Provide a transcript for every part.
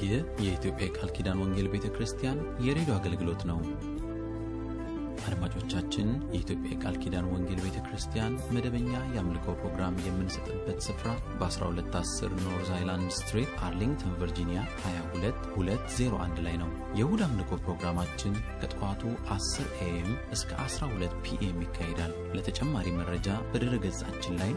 ይህ የኢትዮጵያ የቃል ኪዳን ወንጌል ቤተ ክርስቲያን የሬዲዮ አገልግሎት ነው። አድማጮቻችን፣ የኢትዮጵያ የቃል ኪዳን ወንጌል ቤተ ክርስቲያን መደበኛ የአምልኮ ፕሮግራም የምንሰጥበት ስፍራ በ1210 ኖርዝ አይላንድ ስትሪት አርሊንግተን ቨርጂኒያ 22201 ላይ ነው። የእሁድ አምልኮ ፕሮግራማችን ከጠዋቱ 10 ኤኤም እስከ 12 ፒኤም ይካሄዳል። ለተጨማሪ መረጃ በድረ ገጻችን ላይ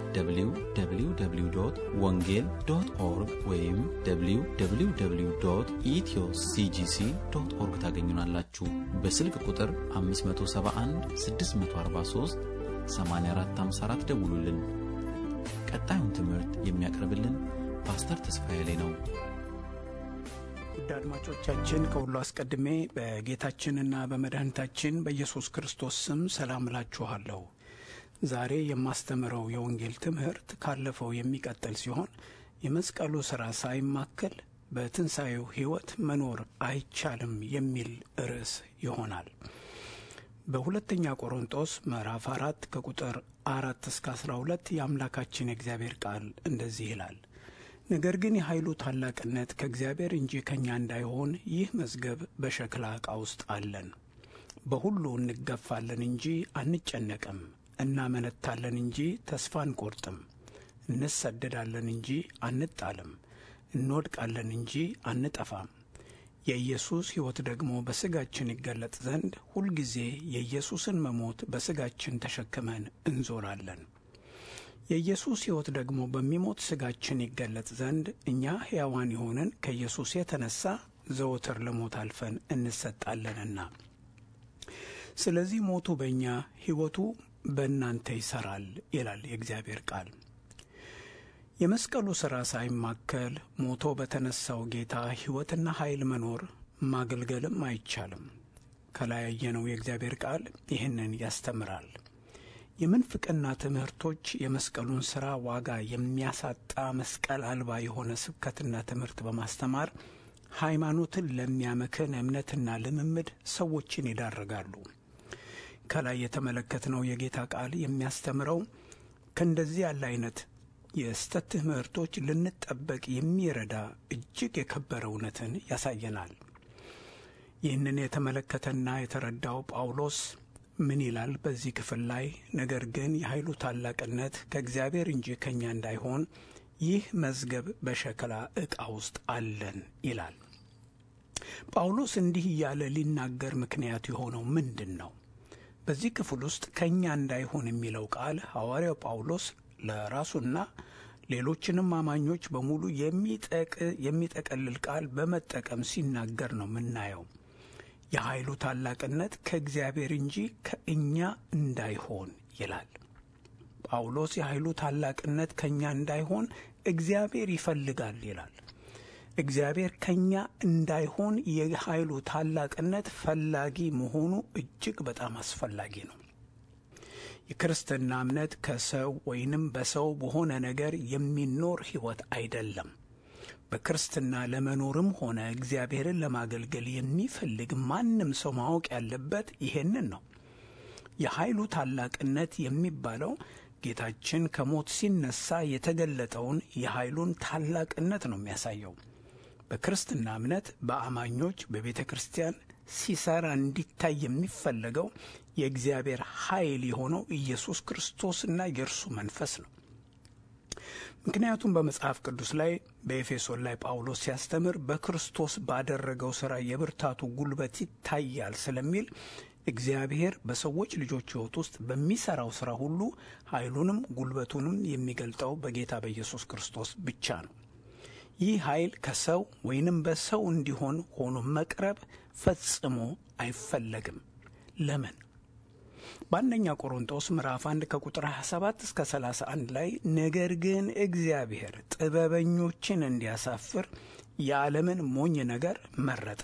www ወንጌል ዶት ኦርግ ወይም www ኢትዮ ሲጂሲ ዶት ኦርግ ታገኙናላችሁ። በስልክ ቁጥር 571 643 8454 ደውሉልን። ቀጣዩን ትምህርት የሚያቀርብልን ፓስተር ተስፋዬ ላይ ነው። ውድ አድማጮቻችን ከሁሉ አስቀድሜ በጌታችንና በመድኃኒታችን በኢየሱስ ክርስቶስ ስም ሰላም እላችኋለሁ። ዛሬ የማስተምረው የወንጌል ትምህርት ካለፈው የሚቀጥል ሲሆን የመስቀሉ ሥራ ሳይማከል በትንሣኤው ሕይወት መኖር አይቻልም የሚል ርዕስ ይሆናል። በሁለተኛ ቆሮንጦስ ምዕራፍ አራት ከቁጥር አራት እስከ አስራ ሁለት የአምላካችን የእግዚአብሔር ቃል እንደዚህ ይላል ነገር ግን የኃይሉ ታላቅነት ከእግዚአብሔር እንጂ ከእኛ እንዳይሆን ይህ መዝገብ በሸክላ ዕቃ ውስጥ አለን። በሁሉ እንገፋለን እንጂ አንጨነቅም፣ እናመነታለን እንጂ ተስፋ አንቆርጥም፣ እንሰደዳለን እንጂ አንጣልም፣ እንወድቃለን እንጂ አንጠፋም። የኢየሱስ ሕይወት ደግሞ በሥጋችን ይገለጥ ዘንድ ሁልጊዜ የኢየሱስን መሞት በሥጋችን ተሸክመን እንዞራለን። የኢየሱስ ሕይወት ደግሞ በሚሞት ሥጋችን ይገለጥ ዘንድ እኛ ሕያዋን የሆንን ከኢየሱስ የተነሣ ዘወትር ለሞት አልፈን እንሰጣለንና። ስለዚህ ሞቱ በእኛ ሕይወቱ በእናንተ ይሠራል ይላል የእግዚአብሔር ቃል። የመስቀሉ ሥራ ሳይማከል ሞቶ በተነሣው ጌታ ሕይወትና ኃይል መኖር ማገልገልም አይቻልም። ከላይ ያየነው የእግዚአብሔር ቃል ይህንን ያስተምራል። የምንፍቅና ትምህርቶች የመስቀሉን ሥራ ዋጋ የሚያሳጣ መስቀል አልባ የሆነ ስብከትና ትምህርት በማስተማር ሃይማኖትን ለሚያመክን እምነትና ልምምድ ሰዎችን ይዳርጋሉ። ከላይ የተመለከትነው የጌታ ቃል የሚያስተምረው ከእንደዚህ ያለ አይነት የስተት ትምህርቶች ልንጠበቅ የሚረዳ እጅግ የከበረ እውነትን ያሳየናል። ይህንን የተመለከተና የተረዳው ጳውሎስ ምን ይላል በዚህ ክፍል ላይ? ነገር ግን የኃይሉ ታላቅነት ከእግዚአብሔር እንጂ ከእኛ እንዳይሆን ይህ መዝገብ በሸክላ ዕቃ ውስጥ አለን ይላል። ጳውሎስ እንዲህ እያለ ሊናገር ምክንያት የሆነው ምንድን ነው? በዚህ ክፍል ውስጥ ከእኛ እንዳይሆን የሚለው ቃል ሐዋርያው ጳውሎስ ለራሱና ሌሎችንም አማኞች በሙሉ የሚጠቀልል ቃል በመጠቀም ሲናገር ነው የምናየው። የኃይሉ ታላቅነት ከእግዚአብሔር እንጂ ከእኛ እንዳይሆን ይላል ጳውሎስ። የኃይሉ ታላቅነት ከእኛ እንዳይሆን እግዚአብሔር ይፈልጋል ይላል። እግዚአብሔር ከእኛ እንዳይሆን የኃይሉ ታላቅነት ፈላጊ መሆኑ እጅግ በጣም አስፈላጊ ነው። የክርስትና እምነት ከሰው ወይንም በሰው በሆነ ነገር የሚኖር ሕይወት አይደለም። በክርስትና ለመኖርም ሆነ እግዚአብሔርን ለማገልገል የሚፈልግ ማንም ሰው ማወቅ ያለበት ይሄንን ነው። የኃይሉ ታላቅነት የሚባለው ጌታችን ከሞት ሲነሳ የተገለጠውን የኃይሉን ታላቅነት ነው የሚያሳየው። በክርስትና እምነት በአማኞች በቤተ ክርስቲያን ሲሰራ እንዲታይ የሚፈለገው የእግዚአብሔር ኃይል የሆነው ኢየሱስ ክርስቶስና የእርሱ መንፈስ ነው። ምክንያቱም በመጽሐፍ ቅዱስ ላይ በኤፌሶን ላይ ጳውሎስ ሲያስተምር በክርስቶስ ባደረገው ሥራ የብርታቱ ጉልበት ይታያል ስለሚል እግዚአብሔር በሰዎች ልጆች ሕይወት ውስጥ በሚሠራው ሥራ ሁሉ ኃይሉንም ጉልበቱንም የሚገልጠው በጌታ በኢየሱስ ክርስቶስ ብቻ ነው። ይህ ኃይል ከሰው ወይንም በሰው እንዲሆን ሆኖ መቅረብ ፈጽሞ አይፈለግም። ለምን? በአንደኛ ቆሮንጦስ ምዕራፍ 1 ከቁጥር 27 እስከ 31 ላይ ነገር ግን እግዚአብሔር ጥበበኞችን እንዲያሳፍር የዓለምን ሞኝ ነገር መረጠ፣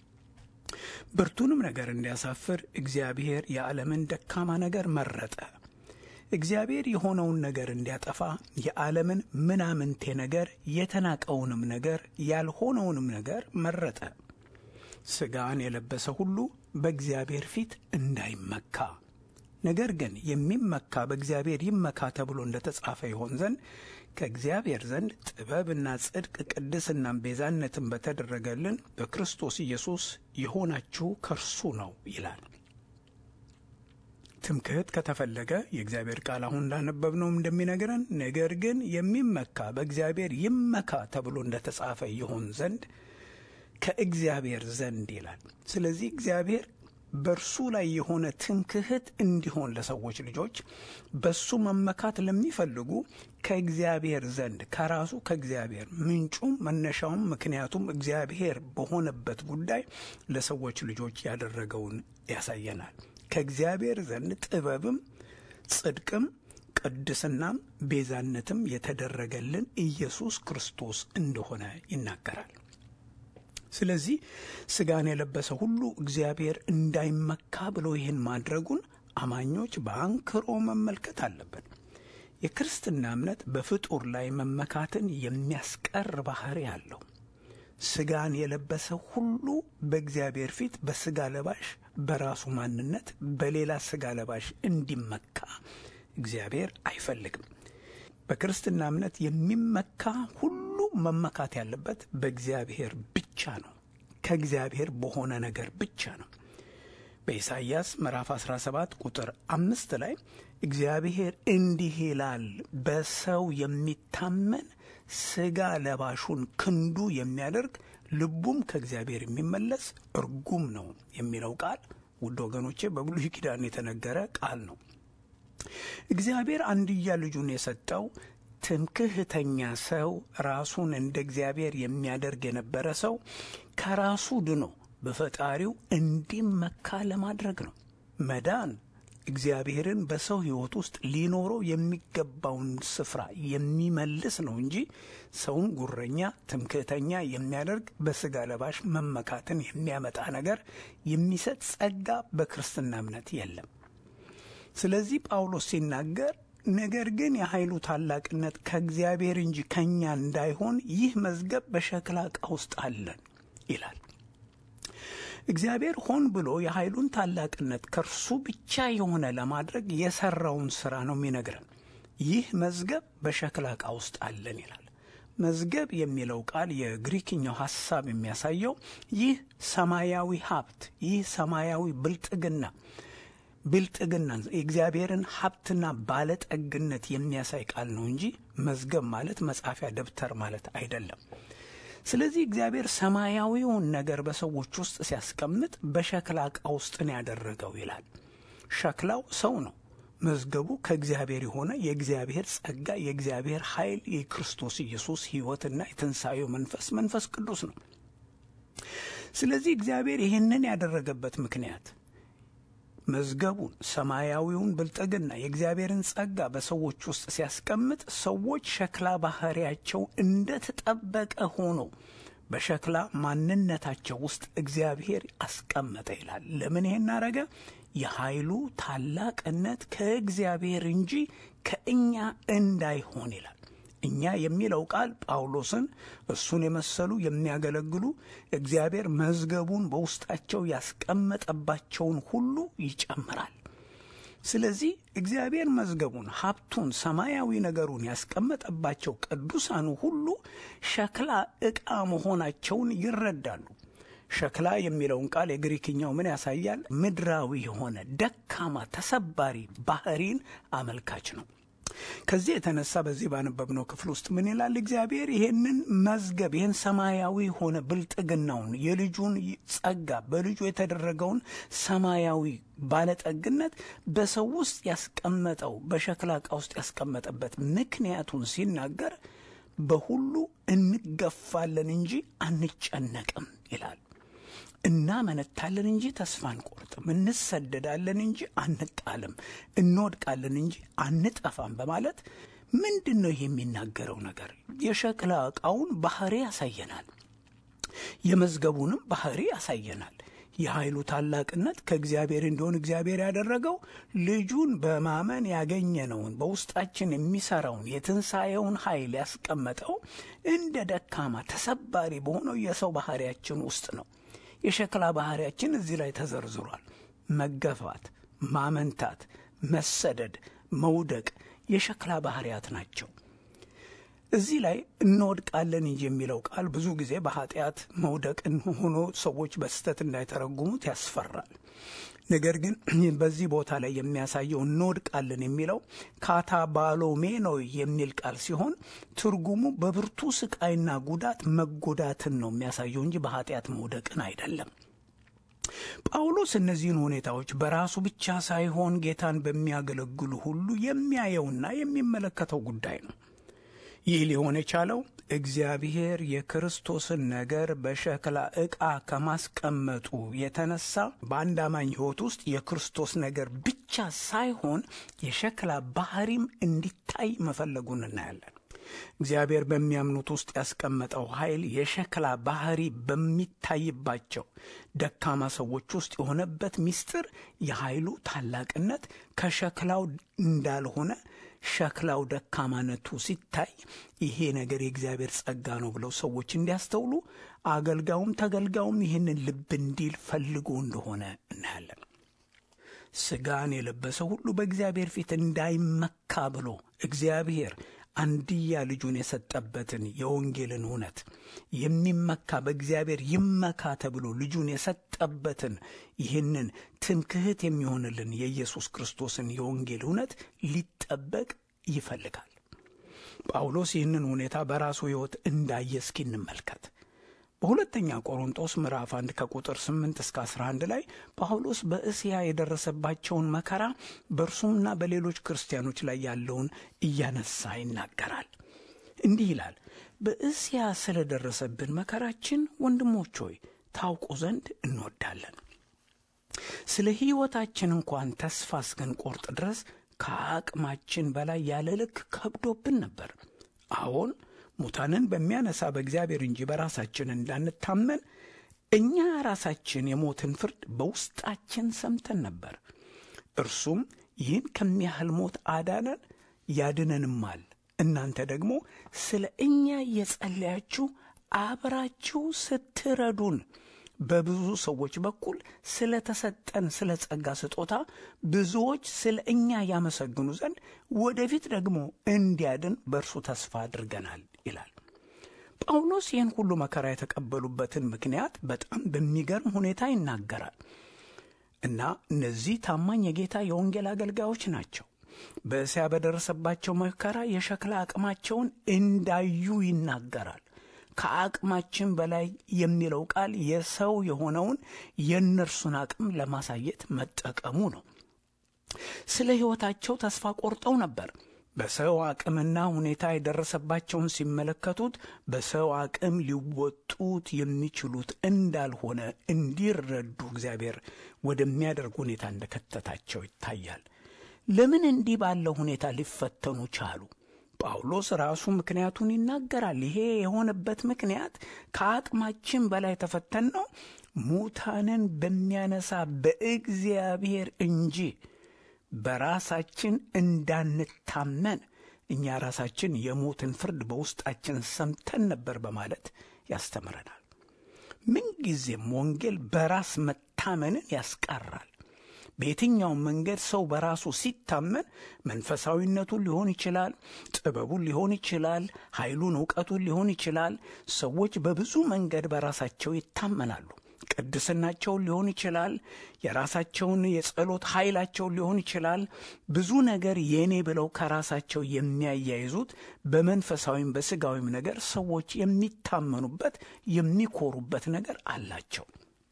ብርቱንም ነገር እንዲያሳፍር እግዚአብሔር የዓለምን ደካማ ነገር መረጠ። እግዚአብሔር የሆነውን ነገር እንዲያጠፋ የዓለምን ምናምንቴ ነገር የተናቀውንም ነገር ያልሆነውንም ነገር መረጠ። ሥጋን የለበሰ ሁሉ በእግዚአብሔር ፊት እንዳይመካ ነገር ግን የሚመካ በእግዚአብሔር ይመካ ተብሎ እንደተጻፈ ይሆን ዘንድ ከእግዚአብሔር ዘንድ ጥበብና ጽድቅ ቅድስናም ቤዛነትን በተደረገልን በክርስቶስ ኢየሱስ የሆናችሁ ከእርሱ ነው ይላል። ትምክህት ከተፈለገ የእግዚአብሔር ቃል አሁን እንዳነበብነውም እንደሚነግረን ነገር ግን የሚመካ በእግዚአብሔር ይመካ ተብሎ እንደተጻፈ ይሆን ዘንድ ከእግዚአብሔር ዘንድ ይላል። ስለዚህ እግዚአብሔር በእርሱ ላይ የሆነ ትምክህት እንዲሆን ለሰዎች ልጆች በሱ መመካት ለሚፈልጉ ከእግዚአብሔር ዘንድ ከራሱ ከእግዚአብሔር ምንጩም መነሻውም ምክንያቱም እግዚአብሔር በሆነበት ጉዳይ ለሰዎች ልጆች ያደረገውን ያሳየናል። ከእግዚአብሔር ዘንድ ጥበብም ጽድቅም ቅድስናም ቤዛነትም የተደረገልን ኢየሱስ ክርስቶስ እንደሆነ ይናገራል። ስለዚህ ስጋን የለበሰ ሁሉ እግዚአብሔር እንዳይመካ ብሎ ይህን ማድረጉን አማኞች በአንክሮ መመልከት አለብን። የክርስትና እምነት በፍጡር ላይ መመካትን የሚያስቀር ባህሪ አለው። ስጋን የለበሰ ሁሉ በእግዚአብሔር ፊት በስጋ ለባሽ በራሱ ማንነት በሌላ ስጋ ለባሽ እንዲመካ እግዚአብሔር አይፈልግም። በክርስትና እምነት የሚመካ ሁሉ መመካት ያለበት በእግዚአብሔር ብቻ ነው። ከእግዚአብሔር በሆነ ነገር ብቻ ነው። በኢሳይያስ ምዕራፍ 17 ቁጥር አምስት ላይ እግዚአብሔር እንዲህ ይላል፣ በሰው የሚታመን ስጋ ለባሹን ክንዱ የሚያደርግ ልቡም ከእግዚአብሔር የሚመለስ እርጉም ነው የሚለው ቃል ውድ ወገኖቼ በብሉይ ኪዳን የተነገረ ቃል ነው። እግዚአብሔር አንድያ ልጁን የሰጠው ትምክህተኛ ሰው ራሱን እንደ እግዚአብሔር የሚያደርግ የነበረ ሰው ከራሱ ድኖ በፈጣሪው እንዲመካ ለማድረግ ነው። መዳን እግዚአብሔርን በሰው ሕይወት ውስጥ ሊኖረው የሚገባውን ስፍራ የሚመልስ ነው እንጂ ሰውን ጉረኛ፣ ትምክህተኛ የሚያደርግ በስጋ ለባሽ መመካትን የሚያመጣ ነገር የሚሰጥ ጸጋ በክርስትና እምነት የለም። ስለዚህ ጳውሎስ ሲናገር ነገር ግን የኃይሉ ታላቅነት ከእግዚአብሔር እንጂ ከእኛ እንዳይሆን ይህ መዝገብ በሸክላ ዕቃ ውስጥ አለን ይላል። እግዚአብሔር ሆን ብሎ የኃይሉን ታላቅነት ከእርሱ ብቻ የሆነ ለማድረግ የሰራውን ሥራ ነው የሚነግረን። ይህ መዝገብ በሸክላ ዕቃ ውስጥ አለን ይላል። መዝገብ የሚለው ቃል የግሪክኛው ሐሳብ የሚያሳየው ይህ ሰማያዊ ሀብት፣ ይህ ሰማያዊ ብልጥግና ብልጥግና የእግዚአብሔርን ሀብትና ባለጠግነት የሚያሳይ ቃል ነው እንጂ መዝገብ ማለት መጻፊያ ደብተር ማለት አይደለም። ስለዚህ እግዚአብሔር ሰማያዊውን ነገር በሰዎች ውስጥ ሲያስቀምጥ በሸክላ ዕቃ ውስጥ ነው ያደረገው ይላል። ሸክላው ሰው ነው። መዝገቡ ከእግዚአብሔር የሆነ የእግዚአብሔር ጸጋ፣ የእግዚአብሔር ኃይል፣ የክርስቶስ ኢየሱስ ሕይወትና የትንሣኤው መንፈስ መንፈስ ቅዱስ ነው። ስለዚህ እግዚአብሔር ይህንን ያደረገበት ምክንያት መዝገቡን ሰማያዊውን ብልጥግና የእግዚአብሔርን ጸጋ በሰዎች ውስጥ ሲያስቀምጥ ሰዎች ሸክላ ባህሪያቸው እንደተጠበቀ ሆኖ በሸክላ ማንነታቸው ውስጥ እግዚአብሔር አስቀመጠ ይላል። ለምን ይሄን አረገ? የኃይሉ ታላቅነት ከእግዚአብሔር እንጂ ከእኛ እንዳይሆን ይላል። እኛ የሚለው ቃል ጳውሎስን እሱን የመሰሉ የሚያገለግሉ እግዚአብሔር መዝገቡን በውስጣቸው ያስቀመጠባቸውን ሁሉ ይጨምራል። ስለዚህ እግዚአብሔር መዝገቡን፣ ሀብቱን፣ ሰማያዊ ነገሩን ያስቀመጠባቸው ቅዱሳኑ ሁሉ ሸክላ ዕቃ መሆናቸውን ይረዳሉ። ሸክላ የሚለውን ቃል የግሪክኛው ምን ያሳያል? ምድራዊ የሆነ ደካማ፣ ተሰባሪ ባህሪን አመልካች ነው። ከዚህ የተነሳ በዚህ ባነበብነው ክፍል ውስጥ ምን ይላል? እግዚአብሔር ይሄንን መዝገብ ይህን ሰማያዊ የሆነ ብልጥግናውን የልጁን ጸጋ በልጁ የተደረገውን ሰማያዊ ባለጠግነት በሰው ውስጥ ያስቀመጠው በሸክላ ዕቃ ውስጥ ያስቀመጠበት ምክንያቱን ሲናገር በሁሉ እንገፋለን እንጂ አንጨነቅም ይላል። እናመነታለን እንጂ ተስፋ አንቆርጥም፣ እንሰደዳለን እንጂ አንጣልም፣ እንወድቃለን እንጂ አንጠፋም በማለት ምንድን ነው ይህ የሚናገረው ነገር? የሸክላ ዕቃውን ባህሪ ያሳየናል። የመዝገቡንም ባህሪ ያሳየናል። የኃይሉ ታላቅነት ከእግዚአብሔር እንዲሆን እግዚአብሔር ያደረገው ልጁን በማመን ያገኘነውን በውስጣችን የሚሰራውን የትንሣኤውን ኃይል ያስቀመጠው እንደ ደካማ ተሰባሪ በሆነው የሰው ባህሪያችን ውስጥ ነው። የሸክላ ባህሪያችን እዚህ ላይ ተዘርዝሯል። መገፋት፣ ማመንታት፣ መሰደድ፣ መውደቅ የሸክላ ባህሪያት ናቸው። እዚህ ላይ እንወድቃለን እንጂ የሚለው ቃል ብዙ ጊዜ በኃጢአት መውደቅን ሆኖ ሰዎች በስህተት እንዳይተረጉሙት ያስፈራል። ነገር ግን በዚህ ቦታ ላይ የሚያሳየው እንወድቃለን የሚለው ካታባሎሜኖ የሚል ቃል ሲሆን ትርጉሙ በብርቱ ስቃይና ጉዳት መጎዳትን ነው የሚያሳየው እንጂ በኃጢአት መውደቅን አይደለም። ጳውሎስ እነዚህን ሁኔታዎች በራሱ ብቻ ሳይሆን ጌታን በሚያገለግሉ ሁሉ የሚያየውና የሚመለከተው ጉዳይ ነው። ይህ ሊሆን የቻለው እግዚአብሔር የክርስቶስን ነገር በሸክላ ዕቃ ከማስቀመጡ የተነሳ በአንድ አማኝ ሕይወት ውስጥ የክርስቶስ ነገር ብቻ ሳይሆን የሸክላ ባህሪም እንዲታይ መፈለጉን እናያለን። እግዚአብሔር በሚያምኑት ውስጥ ያስቀመጠው ኃይል የሸክላ ባህሪ በሚታይባቸው ደካማ ሰዎች ውስጥ የሆነበት ምስጢር የኃይሉ ታላቅነት ከሸክላው እንዳልሆነ ሸክላው ደካማነቱ ሲታይ ይሄ ነገር የእግዚአብሔር ጸጋ ነው ብለው ሰዎች እንዲያስተውሉ አገልጋዩም ተገልጋዩም ይህንን ልብ እንዲል ፈልጎ እንደሆነ እናያለን። ሥጋን የለበሰ ሁሉ በእግዚአብሔር ፊት እንዳይመካ ብሎ እግዚአብሔር አንድያ ልጁን የሰጠበትን የወንጌልን እውነት የሚመካ በእግዚአብሔር ይመካ ተብሎ ልጁን የሰጠበትን ይህንን ትምክህት የሚሆንልን የኢየሱስ ክርስቶስን የወንጌል እውነት ሊጠበቅ ይፈልጋል። ጳውሎስ ይህንን ሁኔታ በራሱ ሕይወት እንዳየ እስኪ እንመልከት። በሁለተኛ ቆሮንጦስ ምዕራፍ 1 ከቁጥር 8 እስከ 11 ላይ ጳውሎስ በእስያ የደረሰባቸውን መከራ በእርሱምና በሌሎች ክርስቲያኖች ላይ ያለውን እያነሳ ይናገራል። እንዲህ ይላል። በእስያ ስለደረሰብን መከራችን ወንድሞች ሆይ ታውቁ ዘንድ እንወዳለን። ስለ ሕይወታችን እንኳን ተስፋ እስክንቆርጥ ድረስ ከአቅማችን በላይ ያለ ልክ ከብዶብን ነበር። አዎን ሙታንን በሚያነሳ በእግዚአብሔር እንጂ በራሳችን እንዳንታመን እኛ ራሳችን የሞትን ፍርድ በውስጣችን ሰምተን ነበር። እርሱም ይህን ከሚያህል ሞት አዳነን ያድነንማል። እናንተ ደግሞ ስለ እኛ እየጸለያችሁ አብራችሁ ስትረዱን በብዙ ሰዎች በኩል ስለ ተሰጠን ስለ ጸጋ ስጦታ ብዙዎች ስለ እኛ ያመሰግኑ ዘንድ ወደፊት ደግሞ እንዲያድን በእርሱ ተስፋ አድርገናል ይላል። ጳውሎስ ይህን ሁሉ መከራ የተቀበሉበትን ምክንያት በጣም በሚገርም ሁኔታ ይናገራል እና እነዚህ ታማኝ የጌታ የወንጌል አገልጋዮች ናቸው። በእስያ በደረሰባቸው መከራ የሸክላ አቅማቸውን እንዳዩ ይናገራል። ከአቅማችን በላይ የሚለው ቃል የሰው የሆነውን የእነርሱን አቅም ለማሳየት መጠቀሙ ነው። ስለ ሕይወታቸው ተስፋ ቆርጠው ነበር። በሰው አቅምና ሁኔታ የደረሰባቸውን ሲመለከቱት በሰው አቅም ሊወጡት የሚችሉት እንዳልሆነ እንዲረዱ እግዚአብሔር ወደሚያደርግ ሁኔታ እንደከተታቸው ይታያል። ለምን እንዲህ ባለው ሁኔታ ሊፈተኑ ቻሉ? ጳውሎስ ራሱ ምክንያቱን ይናገራል። ይሄ የሆነበት ምክንያት ከአቅማችን በላይ ተፈተን ነው ሙታንን በሚያነሳ በእግዚአብሔር እንጂ በራሳችን እንዳንታመን እኛ ራሳችን የሞትን ፍርድ በውስጣችን ሰምተን ነበር በማለት ያስተምረናል። ምንጊዜም ወንጌል በራስ መታመንን ያስቀራል። በየትኛውም መንገድ ሰው በራሱ ሲታመን መንፈሳዊነቱን ሊሆን ይችላል፣ ጥበቡን ሊሆን ይችላል፣ ኃይሉን፣ እውቀቱን ሊሆን ይችላል። ሰዎች በብዙ መንገድ በራሳቸው ይታመናሉ። ቅድስናቸውን ሊሆን ይችላል፣ የራሳቸውን የጸሎት ኃይላቸውን ሊሆን ይችላል። ብዙ ነገር የኔ ብለው ከራሳቸው የሚያያይዙት በመንፈሳዊም በስጋዊም ነገር ሰዎች የሚታመኑበት የሚኮሩበት ነገር አላቸው።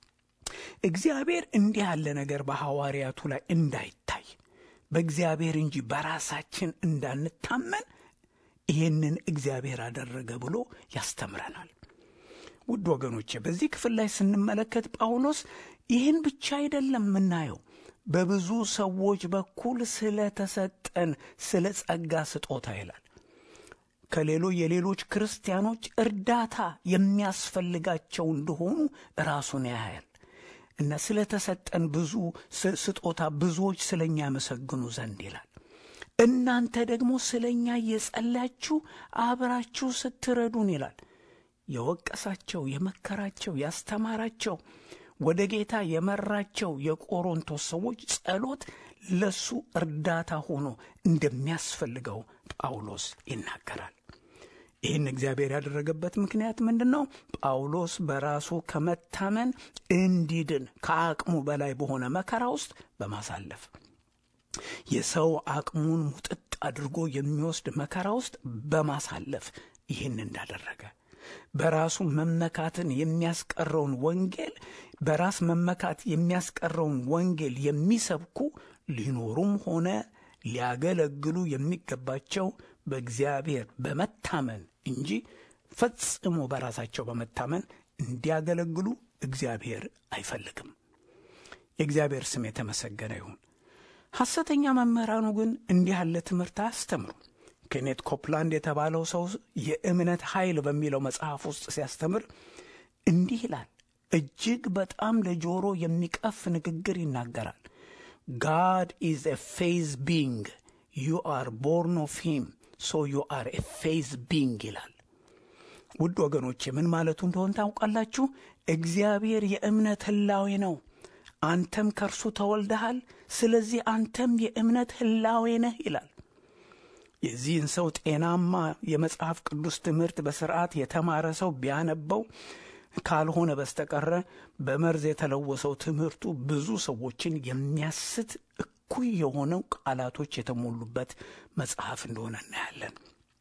እግዚአብሔር እንዲህ ያለ ነገር በሐዋርያቱ ላይ እንዳይታይ በእግዚአብሔር እንጂ በራሳችን እንዳንታመን ይህንን እግዚአብሔር አደረገ ብሎ ያስተምረናል። ውድ ወገኖቼ በዚህ ክፍል ላይ ስንመለከት ጳውሎስ ይህን ብቻ አይደለም የምናየው። በብዙ ሰዎች በኩል ስለተሰጠን ስለ ጸጋ ስጦታ ይላል። ከሌሎ የሌሎች ክርስቲያኖች እርዳታ የሚያስፈልጋቸው እንደሆኑ ራሱን ያያል እና ስለተሰጠን ብዙ ስጦታ ብዙዎች ስለ እኛ ያመሰግኑ ዘንድ ይላል። እናንተ ደግሞ ስለ እኛ እየጸለያችሁ አብራችሁ ስትረዱን ይላል። የወቀሳቸው፣ የመከራቸው፣ ያስተማራቸው ወደ ጌታ የመራቸው የቆሮንቶስ ሰዎች ጸሎት ለሱ እርዳታ ሆኖ እንደሚያስፈልገው ጳውሎስ ይናገራል። ይህን እግዚአብሔር ያደረገበት ምክንያት ምንድን ነው? ጳውሎስ በራሱ ከመታመን እንዲድን ከአቅሙ በላይ በሆነ መከራ ውስጥ በማሳለፍ የሰው አቅሙን ሙጥጥ አድርጎ የሚወስድ መከራ ውስጥ በማሳለፍ ይህን እንዳደረገ በራሱ መመካትን የሚያስቀረውን ወንጌል በራስ መመካት የሚያስቀረውን ወንጌል የሚሰብኩ ሊኖሩም ሆነ ሊያገለግሉ የሚገባቸው በእግዚአብሔር በመታመን እንጂ ፈጽሞ በራሳቸው በመታመን እንዲያገለግሉ እግዚአብሔር አይፈልግም። የእግዚአብሔር ስም የተመሰገነ ይሁን። ሐሰተኛ መምህራኑ ግን እንዲህ ያለ ትምህርት አያስተምሩ። ኬኔት ኮፕላንድ የተባለው ሰው የእምነት ኃይል በሚለው መጽሐፍ ውስጥ ሲያስተምር እንዲህ ይላል። እጅግ በጣም ለጆሮ የሚቀፍ ንግግር ይናገራል። ጋድ ኢዝ ኤ ፌዝ ቢንግ ዩ አር ቦርን ኦፍ ሂም ሶ ዩ አር ኤ ፌዝ ቢንግ ይላል። ውድ ወገኖቼ ምን ማለቱ እንደሆን ታውቃላችሁ? እግዚአብሔር የእምነት ህላዌ ነው። አንተም ከእርሱ ተወልደሃል፣ ስለዚህ አንተም የእምነት ህላዌ ነህ ይላል። የዚህን ሰው ጤናማ የመጽሐፍ ቅዱስ ትምህርት በስርዓት የተማረ ሰው ቢያነበው ካልሆነ በስተቀረ በመርዝ የተለወሰው ትምህርቱ ብዙ ሰዎችን የሚያስት እኩይ የሆነው ቃላቶች የተሞሉበት መጽሐፍ እንደሆነ እናያለን።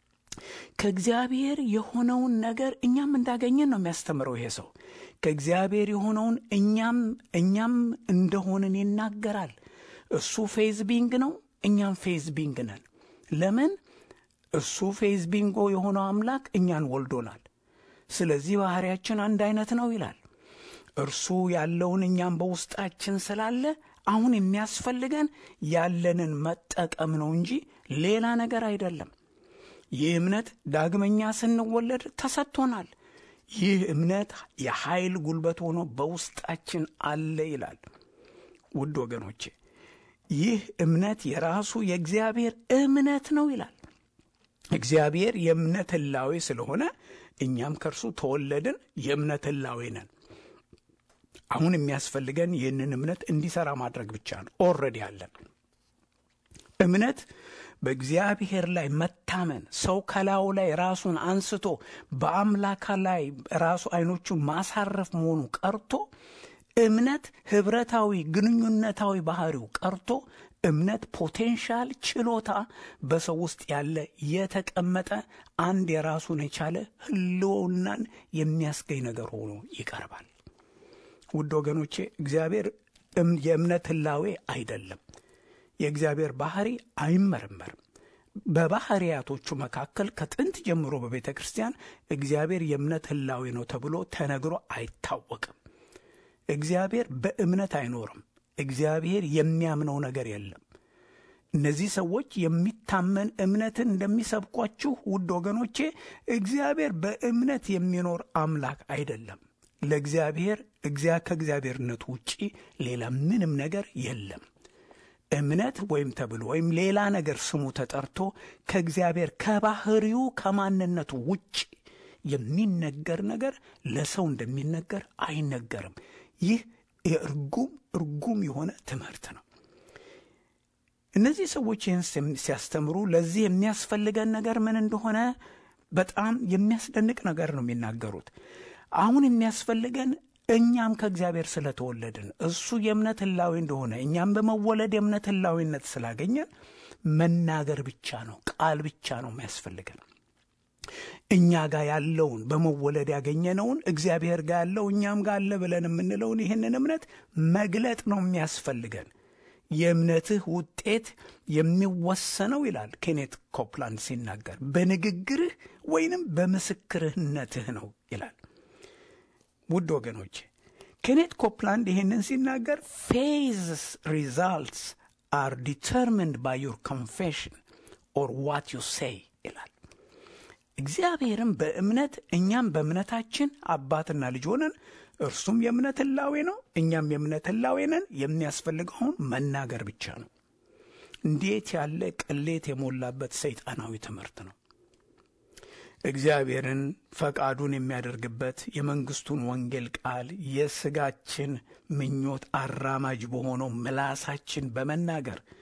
ከእግዚአብሔር የሆነውን ነገር እኛም እንዳገኘን ነው የሚያስተምረው ይሄ ሰው። ከእግዚአብሔር የሆነውን እኛም እኛም እንደሆንን ይናገራል። እሱ ፌዝ ቢንግ ነው፣ እኛም ፌዝ ቢንግ ነን። ለምን? እሱ ፌዝ ቢንጎ የሆነው አምላክ እኛን ወልዶናል። ስለዚህ ባህሪያችን አንድ አይነት ነው ይላል። እርሱ ያለውን እኛም በውስጣችን ስላለ አሁን የሚያስፈልገን ያለንን መጠቀም ነው እንጂ ሌላ ነገር አይደለም። ይህ እምነት ዳግመኛ ስንወለድ ተሰጥቶናል። ይህ እምነት የኃይል ጉልበት ሆኖ በውስጣችን አለ ይላል። ውድ ወገኖቼ ይህ እምነት የራሱ የእግዚአብሔር እምነት ነው ይላል። እግዚአብሔር የእምነት ህላዌ ስለሆነ እኛም ከእርሱ ተወለድን፣ የእምነት ህላዌ ነን። አሁን የሚያስፈልገን ይህንን እምነት እንዲሠራ ማድረግ ብቻ ነው። ኦልሬዲ አለን። እምነት በእግዚአብሔር ላይ መታመን፣ ሰው ከላዩ ላይ ራሱን አንስቶ በአምላካ ላይ ራሱ አይኖቹን ማሳረፍ መሆኑ ቀርቶ እምነት ህብረታዊ ግንኙነታዊ ባህሪው ቀርቶ እምነት ፖቴንሻል ችሎታ በሰው ውስጥ ያለ የተቀመጠ አንድ የራሱን የቻለ ህልውናን የሚያስገኝ ነገር ሆኖ ይቀርባል። ውድ ወገኖቼ እግዚአብሔር የእምነት ህላዌ አይደለም። የእግዚአብሔር ባህሪ አይመረመርም። በባህሪያቶቹ መካከል ከጥንት ጀምሮ በቤተ ክርስቲያን እግዚአብሔር የእምነት ህላዌ ነው ተብሎ ተነግሮ አይታወቅም። እግዚአብሔር በእምነት አይኖርም። እግዚአብሔር የሚያምነው ነገር የለም። እነዚህ ሰዎች የሚታመን እምነትን እንደሚሰብኳችሁ ውድ ወገኖቼ እግዚአብሔር በእምነት የሚኖር አምላክ አይደለም። ለእግዚአብሔር ከእግዚአብሔርነቱ ውጪ ሌላ ምንም ነገር የለም። እምነት ወይም ተብሎ ወይም ሌላ ነገር ስሙ ተጠርቶ ከእግዚአብሔር ከባህሪው ከማንነቱ ውጭ የሚነገር ነገር ለሰው እንደሚነገር አይነገርም። ይህ የእርጉም እርጉም የሆነ ትምህርት ነው። እነዚህ ሰዎች ይህን ሲያስተምሩ ለዚህ የሚያስፈልገን ነገር ምን እንደሆነ በጣም የሚያስደንቅ ነገር ነው የሚናገሩት። አሁን የሚያስፈልገን እኛም ከእግዚአብሔር ስለተወለድን እሱ የእምነት ህላዊ እንደሆነ እኛም በመወለድ የእምነት ህላዊነት ስላገኘን መናገር ብቻ ነው፣ ቃል ብቻ ነው የሚያስፈልገን። እኛ ጋር ያለውን በመወለድ ያገኘነውን እግዚአብሔር ጋር ያለው እኛም ጋር አለ ብለን የምንለውን ይህንን እምነት መግለጥ ነው የሚያስፈልገን። የእምነትህ ውጤት የሚወሰነው ይላል ኬኔት ኮፕላንድ ሲናገር፣ በንግግርህ ወይንም በምስክርነትህ ነው ይላል። ውድ ወገኖች ኬኔት ኮፕላንድ ይህንን ሲናገር ፌዝስ ሪዛልትስ አር ዲተርሚንድ ባይ ዩር ኮንፌሽን ኦር ዋት ዩ ሴይ ይላል። እግዚአብሔርም በእምነት እኛም በእምነታችን አባትና ልጅ ሆነን እርሱም የእምነት ህላዌ ነው፣ እኛም የእምነት ህላዌ ነን። የሚያስፈልገውን መናገር ብቻ ነው። እንዴት ያለ ቅሌት የሞላበት ሰይጣናዊ ትምህርት ነው! እግዚአብሔርን ፈቃዱን የሚያደርግበት የመንግስቱን ወንጌል ቃል የስጋችን ምኞት አራማጅ በሆነው ምላሳችን በመናገር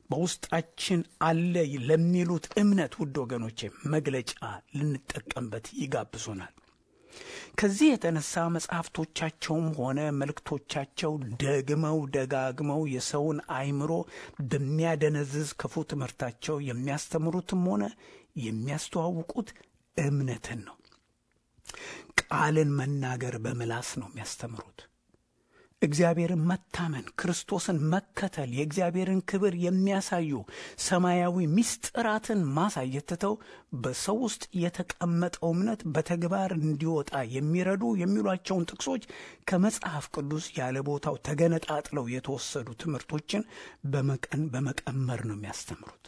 በውስጣችን አለ ለሚሉት እምነት ውድ ወገኖቼ መግለጫ ልንጠቀምበት ይጋብዙናል። ከዚህ የተነሳ መጽሐፍቶቻቸውም ሆነ መልእክቶቻቸው ደግመው ደጋግመው የሰውን አእምሮ በሚያደነዝዝ ክፉ ትምህርታቸው የሚያስተምሩትም ሆነ የሚያስተዋውቁት እምነትን ነው። ቃልን መናገር በምላስ ነው የሚያስተምሩት። እግዚአብሔርን መታመን፣ ክርስቶስን መከተል፣ የእግዚአብሔርን ክብር የሚያሳዩ ሰማያዊ ምስጢራትን ማሳየት ትተው በሰው ውስጥ የተቀመጠው እምነት በተግባር እንዲወጣ የሚረዱ የሚሏቸውን ጥቅሶች ከመጽሐፍ ቅዱስ ያለ ቦታው ተገነጣጥለው የተወሰዱ ትምህርቶችን በመቀን በመቀመር ነው የሚያስተምሩት።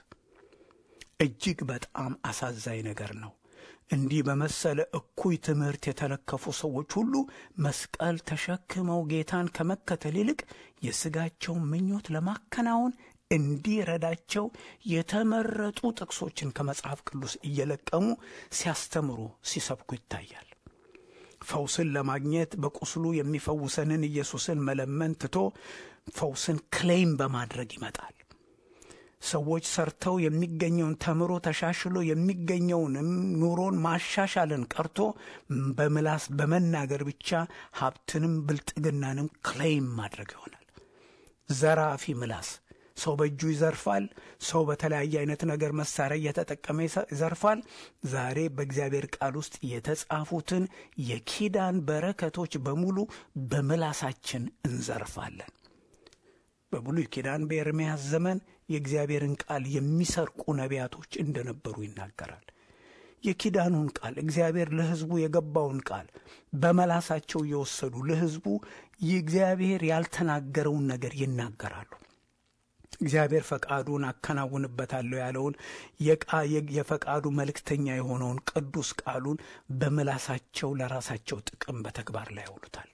እጅግ በጣም አሳዛኝ ነገር ነው። እንዲህ በመሰለ እኩይ ትምህርት የተለከፉ ሰዎች ሁሉ መስቀል ተሸክመው ጌታን ከመከተል ይልቅ የሥጋቸውን ምኞት ለማከናወን እንዲረዳቸው የተመረጡ ጥቅሶችን ከመጽሐፍ ቅዱስ እየለቀሙ ሲያስተምሩ፣ ሲሰብኩ ይታያል። ፈውስን ለማግኘት በቁስሉ የሚፈውሰንን ኢየሱስን መለመን ትቶ ፈውስን ክሌም በማድረግ ይመጣል። ሰዎች ሰርተው የሚገኘውን ተምሮ ተሻሽሎ የሚገኘውንም ኑሮን ማሻሻልን ቀርቶ በምላስ በመናገር ብቻ ሀብትንም ብልጥግናንም ክሌም ማድረግ ይሆናል። ዘራፊ ምላስ። ሰው በእጁ ይዘርፋል። ሰው በተለያየ አይነት ነገር መሳሪያ እየተጠቀመ ይዘርፋል። ዛሬ በእግዚአብሔር ቃል ውስጥ የተጻፉትን የኪዳን በረከቶች በሙሉ በምላሳችን እንዘርፋለን። በብሉይ ኪዳን በኤርምያስ ዘመን የእግዚአብሔርን ቃል የሚሰርቁ ነቢያቶች እንደነበሩ ይናገራል። የኪዳኑን ቃል እግዚአብሔር ለሕዝቡ የገባውን ቃል በመላሳቸው እየወሰዱ ለሕዝቡ የእግዚአብሔር ያልተናገረውን ነገር ይናገራሉ። እግዚአብሔር ፈቃዱን አከናውንበታለሁ ያለውን የፈቃዱ መልእክተኛ የሆነውን ቅዱስ ቃሉን በምላሳቸው ለራሳቸው ጥቅም በተግባር ላይ ያውሉታል።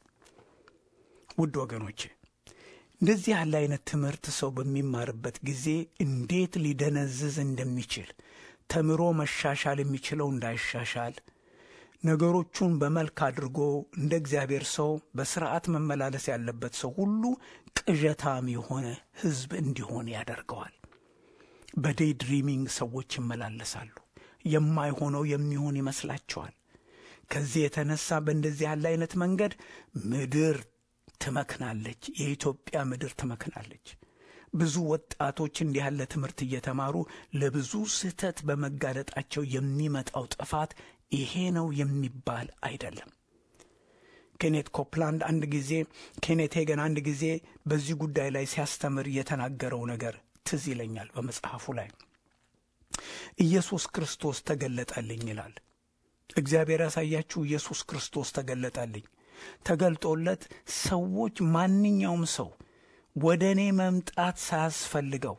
ውድ ወገኖቼ እንደዚህ ያለ አይነት ትምህርት ሰው በሚማርበት ጊዜ እንዴት ሊደነዝዝ እንደሚችል ተምሮ መሻሻል የሚችለው እንዳይሻሻል ነገሮቹን በመልክ አድርጎ እንደ እግዚአብሔር ሰው በስርዓት መመላለስ ያለበት ሰው ሁሉ ቅዠታም የሆነ ሕዝብ እንዲሆን ያደርገዋል። በዴይ ድሪሚንግ ሰዎች ይመላለሳሉ። የማይሆነው የሚሆን ይመስላቸዋል። ከዚህ የተነሳ በእንደዚህ ያለ አይነት መንገድ ምድር ትመክናለች። የኢትዮጵያ ምድር ትመክናለች። ብዙ ወጣቶች እንዲህ ያለ ትምህርት እየተማሩ ለብዙ ስህተት በመጋለጣቸው የሚመጣው ጥፋት ይሄ ነው የሚባል አይደለም። ኬኔት ኮፕላንድ አንድ ጊዜ ኬኔት ሄገን አንድ ጊዜ በዚህ ጉዳይ ላይ ሲያስተምር የተናገረው ነገር ትዝ ይለኛል። በመጽሐፉ ላይ ኢየሱስ ክርስቶስ ተገለጠልኝ ይላል። እግዚአብሔር ያሳያችሁ ኢየሱስ ክርስቶስ ተገለጠልኝ ተገልጦለት ሰዎች ማንኛውም ሰው ወደ እኔ መምጣት ሳያስፈልገው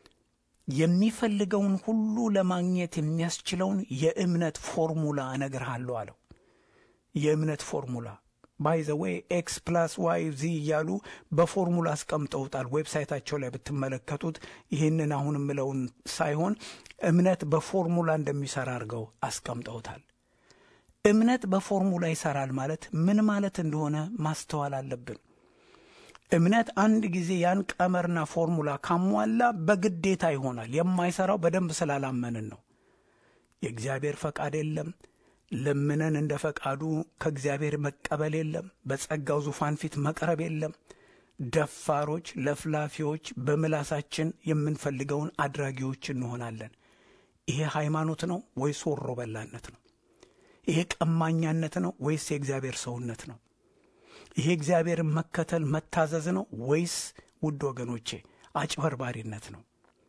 የሚፈልገውን ሁሉ ለማግኘት የሚያስችለውን የእምነት ፎርሙላ እነግርሃለሁ አለው። የእምነት ፎርሙላ ባይ ዘ ዌይ ኤክስ ፕላስ ዋይ ዚ እያሉ በፎርሙላ አስቀምጠውታል። ዌብሳይታቸው ላይ ብትመለከቱት ይህንን አሁን የምለውን ሳይሆን እምነት በፎርሙላ እንደሚሰራ አድርገው አስቀምጠውታል። እምነት በፎርሙላ ይሰራል ማለት ምን ማለት እንደሆነ ማስተዋል አለብን። እምነት አንድ ጊዜ ያን ቀመርና ፎርሙላ ካሟላ በግዴታ ይሆናል። የማይሰራው በደንብ ስላላመንን ነው። የእግዚአብሔር ፈቃድ የለም። ለምነን እንደ ፈቃዱ ከእግዚአብሔር መቀበል የለም። በጸጋው ዙፋን ፊት መቅረብ የለም። ደፋሮች፣ ለፍላፊዎች፣ በምላሳችን የምንፈልገውን አድራጊዎች እንሆናለን። ይሄ ሃይማኖት ነው ወይስ ወሮ በላነት ነው? ይሄ ቀማኛነት ነው ወይስ የእግዚአብሔር ሰውነት ነው? ይሄ እግዚአብሔርን መከተል መታዘዝ ነው ወይስ ውድ ወገኖቼ አጭበርባሪነት ነው?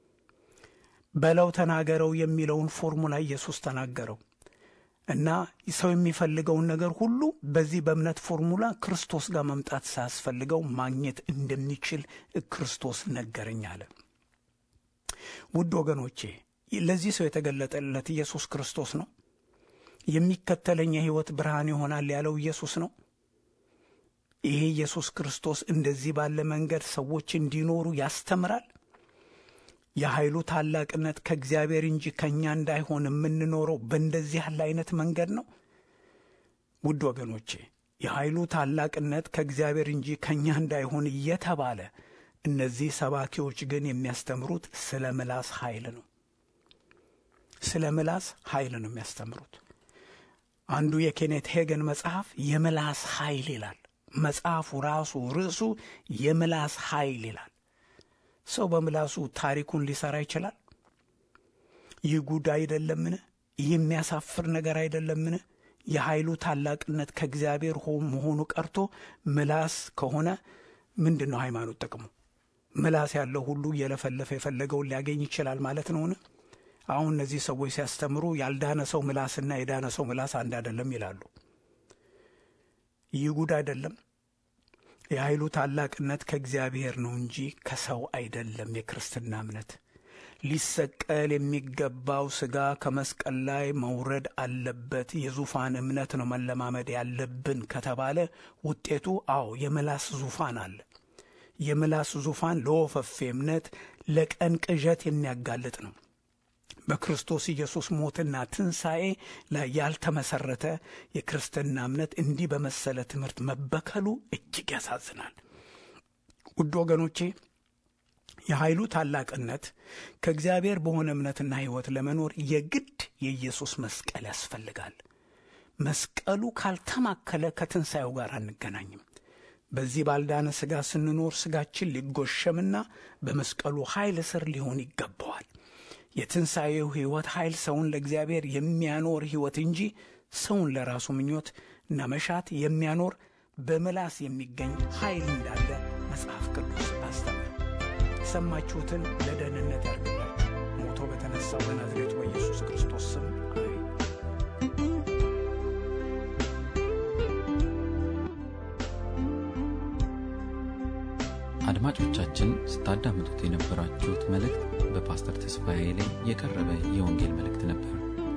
በለው ተናገረው የሚለውን ፎርሙላ ኢየሱስ ተናገረው እና ሰው የሚፈልገውን ነገር ሁሉ በዚህ በእምነት ፎርሙላ ክርስቶስ ጋር መምጣት ሳያስፈልገው ማግኘት እንደሚችል ክርስቶስ ነገረኝ አለ። ውድ ወገኖቼ ለዚህ ሰው የተገለጠለት ኢየሱስ ክርስቶስ ነው። የሚከተለኝ የሕይወት ብርሃን ይሆናል ያለው ኢየሱስ ነው። ይሄ ኢየሱስ ክርስቶስ እንደዚህ ባለ መንገድ ሰዎች እንዲኖሩ ያስተምራል። የኃይሉ ታላቅነት ከእግዚአብሔር እንጂ ከእኛ እንዳይሆን የምንኖረው በእንደዚህ ያለ አይነት መንገድ ነው። ውድ ወገኖቼ የኃይሉ ታላቅነት ከእግዚአብሔር እንጂ ከእኛ እንዳይሆን እየተባለ እነዚህ ሰባኪዎች ግን የሚያስተምሩት ስለ ምላስ ኃይል ነው። ስለ ምላስ ኃይል ነው የሚያስተምሩት። አንዱ የኬኔት ሄገን መጽሐፍ የምላስ ኃይል ይላል። መጽሐፉ ራሱ ርዕሱ የምላስ ኃይል ይላል። ሰው በምላሱ ታሪኩን ሊሰራ ይችላል። ይህ ጉድ አይደለምን? ይህ የሚያሳፍር ነገር አይደለምን? የኃይሉ ታላቅነት ከእግዚአብሔር መሆኑ ቀርቶ ምላስ ከሆነ ምንድን ነው ሃይማኖት ጥቅሙ? ምላስ ያለው ሁሉ እየለፈለፈ የፈለገውን ሊያገኝ ይችላል ማለት ነውን? አሁን እነዚህ ሰዎች ሲያስተምሩ ያልዳነ ሰው ምላስና የዳነ ሰው ምላስ አንድ አይደለም ይላሉ። ይህ ጉድ አይደለም። የኃይሉ ታላቅነት ከእግዚአብሔር ነው እንጂ ከሰው አይደለም። የክርስትና እምነት ሊሰቀል የሚገባው ሥጋ ከመስቀል ላይ መውረድ አለበት። የዙፋን እምነት ነው መለማመድ ያለብን ከተባለ ውጤቱ አዎ የምላስ ዙፋን አለ። የምላስ ዙፋን ለወፈፌ እምነት፣ ለቀን ቅዠት የሚያጋልጥ ነው። በክርስቶስ ኢየሱስ ሞትና ትንሣኤ ላይ ያልተመሰረተ የክርስትና እምነት እንዲህ በመሰለ ትምህርት መበከሉ እጅግ ያሳዝናል። ውድ ወገኖቼ የኃይሉ ታላቅነት ከእግዚአብሔር በሆነ እምነትና ሕይወት ለመኖር የግድ የኢየሱስ መስቀል ያስፈልጋል። መስቀሉ ካልተማከለ ከትንሣኤው ጋር አንገናኝም። በዚህ ባልዳነ ሥጋ ስንኖር ሥጋችን ሊጎሸምና በመስቀሉ ኃይል ስር ሊሆን ይገባዋል። የትንሣኤው ሕይወት ኃይል ሰውን ለእግዚአብሔር የሚያኖር ሕይወት እንጂ ሰውን ለራሱ ምኞት እና መሻት የሚያኖር በምላስ የሚገኝ ኃይል እንዳለ መጽሐፍ ቅዱስ አስተምር። የሰማችሁትን ለደህንነት ያርግላችሁ። ሞቶ በተነሳው በናዝሬቱ በኢየሱስ ክርስቶስ ስም አሜን። አድማጮቻችን ስታዳምጡት የነበራችሁት መልእክት በፓስተር ተስፋዬ ላይ የቀረበ የወንጌል መልእክት ነበር።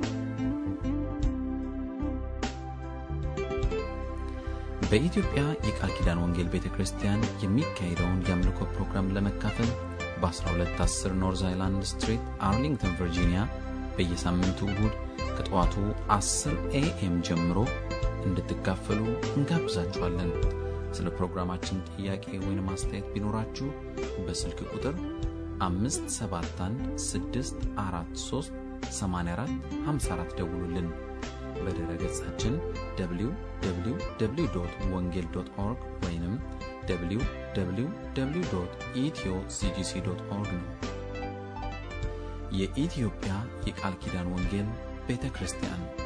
በኢትዮጵያ የቃል ኪዳን ወንጌል ቤተ ክርስቲያን የሚካሄደውን የአምልኮ ፕሮግራም ለመካፈል በ1210 ኖርዝ አይላንድ ስትሪት አርሊንግተን ቨርጂኒያ በየሳምንቱ እሁድ ከጠዋቱ 10 ኤኤም ጀምሮ እንድትካፈሉ እንጋብዛችኋለን። ስለ ፕሮግራማችን ጥያቄ ወይም አስተያየት ቢኖራችሁ በስልክ ቁጥር 571 ደውሉልን። በድረ ገጻችን www ወንጌል ኦርግ ወይም www ኢትዮ ሲጂሲ ኦርግ ነው። የኢትዮጵያ የቃል ኪዳን ወንጌል ቤተ ክርስቲያን